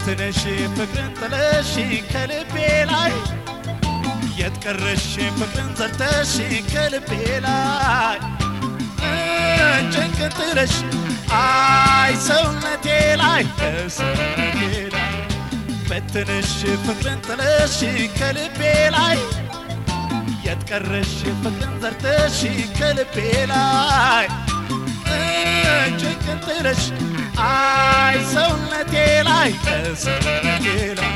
በትነሽ ፍቅርን ጥለሽ ከልቤ ላይ የት ቀረሽ ፍቅርን ዘርተሽ ከልቤ ላይ ጭንቅን ጥለሽ አይ ሰውነቴ ላይ ሰውነቴ ላይ በትንሽ ፍቅርን ጥለሽ ከልቤ ላይ የት ቀረሽ ፍቅርን ዘርተሽ ከልቤ ላይ ጭንቅን ጥለሽ አይ ሰውነቴ ላይ ሰውነቴ ላይ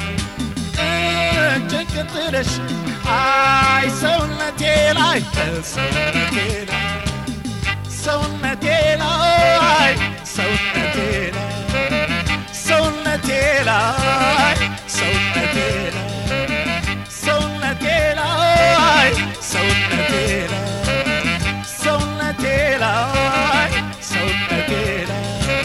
ጭንቅን ጥለሽ አይ ሰውነቴ ላይ ሰውነቴ ላይ ሰውነቴ ላይ ሰውነቴ ላይ ሰውነቴ ላይ ሰውነቴ ላይ ሰውነቴ ላይ ሰውነቴ ላይ ሰውነቴ ላይ ሰውነቴ ላይ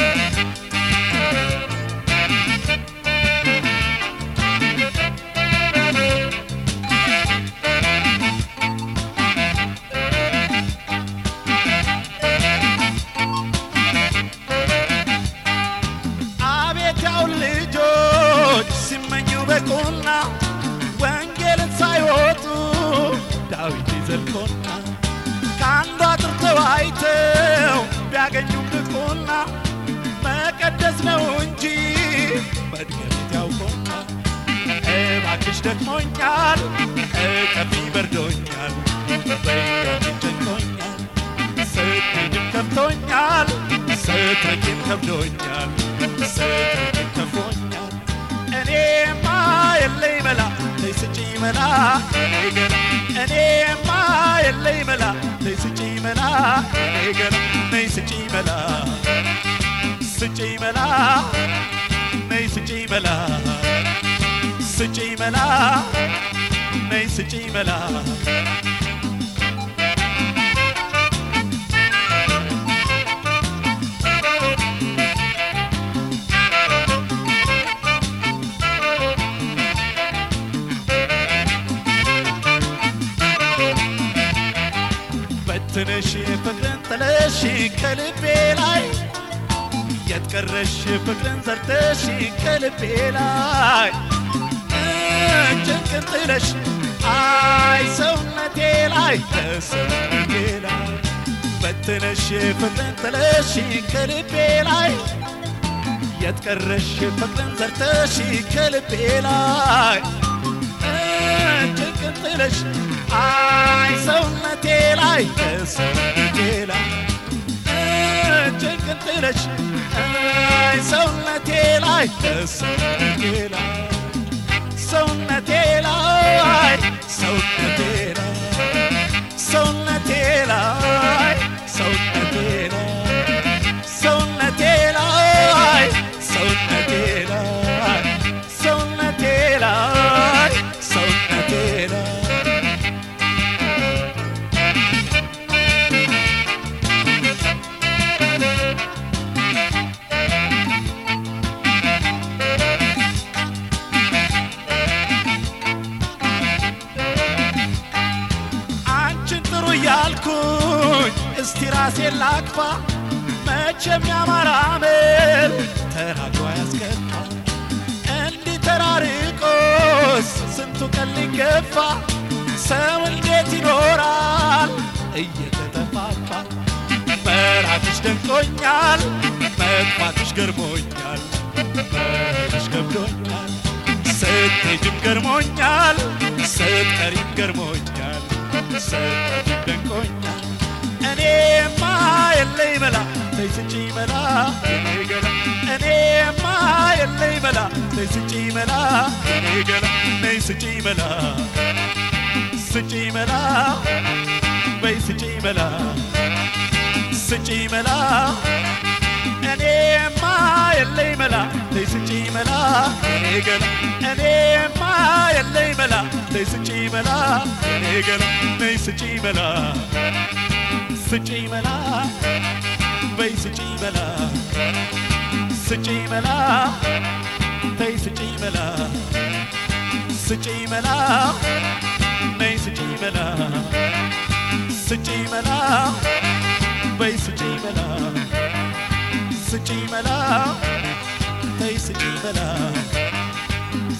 አቤት ያው ልጆች ሲመኙ በቁና ወንጌልን ሳይወጡ ዳዊት ይዘልቆና ከአንዱ አጥር ተዋይተው ቢያገኙም ብቁና መቀደስ ነው እንጂ መድገሚት ያውቆና እባክሽ ደክሞኛል እቀፊ በርዶኛል በያችን ጨንቆኛል ስትሄድም ከብቶኛል ስትርቂም ከብዶኛል ስትርቂም ከፎኛል እኔማ የለኝ መላ ተይ ስጪኝ መላ እኔ ገና እኔማ የለኝ መላ ተይ ስጪኝ መላ እኔ ገና ነይ ስጪኝ መላ ስጪኝ መላ ነይ ስጪኝ መላ ስጪኝ መላ ነይ ስጪኝ መላ በትንሽ ፍቅርን ጥለሽ ከልቤ ላይ የት ቀረሽ ፍቅርን ዘርተሽ ከልቤ ላይ ጭንቅን ጥለሽ አይ ሰውነቴ ላይ ሰውነቴ ላይ በትነሽ ፍቅርን ጥለሽ ከልቤ ላይ የት ቀረሽ ፍቅርን ዘርተሽ ከልቤ ላይ ጭንቅን ጥለሽ አይ ሰውነቴ ላይ ሰውነቴ ላይ ጭንቅን ጥለሽ አይ ሰውነቴ ላይ ሰውነቴ ላይ ሰውነቴ ላይ ሰውነቴ ላይ ሰውነቴ ላይ ሰውነቴ ላይ ሰውነቴ ላይ ሰውነቴ ላይ ሰውነቴ ላይ ሰውነቴ ላይ አንቺን ጥሩ እያልኩኝ እስቲ ራሴን ላክፋ መቼም ያማረ አመል ተራጇ ያስከፋ እንዲህ ተራርቆስ ስንቱ ቀን ሊገፋ ሰው እንዴት ይኖራል እየተጠፋፋ መራቅሽ ደንቆኛል መጥፋትሽ ገርሞኛል መሄድሽ ገብዶኛል ስትሄጂም ገርሞኛል ስትቀሪም ገርሞኛል ስትሄጂም ደንቆኛል እኔማ የለኝ መላ ተይ ስጪኝ መላ እኔ ገና እኔማ የለኝ መላ ተይ ስጪኝ መላ እኔ ገና ነይ ስጪኝ መላ ስጪኝ መላ በይ ስጪኝ መላ ስጪኝ መላ እኔማ የለኝ መላ ተይ ስጪኝ መላ እኔ ገና እኔማ የለኝ መላ ተይ ስጪኝ መላ እኔ ገና ነይ ስጪኝ መላ ስጪኝ መላ በይ ስጪኝ መላ ስጪኝ መላ ተይ ስጪኝ መላ ስጪኝ መላ ነይ ስጪኝ መላ ስጪኝ መላ በይ ስጪኝ መላ ስጪኝ መላ ተይ ስጪኝ መላ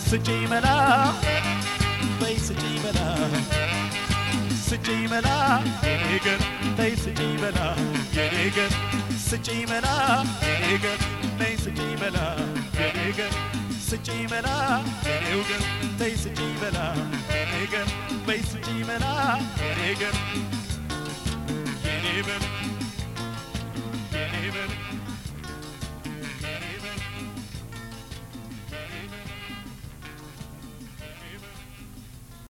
ስጪኝ መላ በይ ስጪኝ መላ ስጪኝ መላ የኔ ገር ተይ ስጪኝ መላ የኔ ገር ስጪኝ መላ የኔ ገር ነይ ስጪኝ መላ የኔ ገር ስጪኝ መላ የኔው ገር ተይ ስጪኝ መላ የኔ ገር በይ ስጪኝ መላ የኔ ገር የኔ በር የኔ በር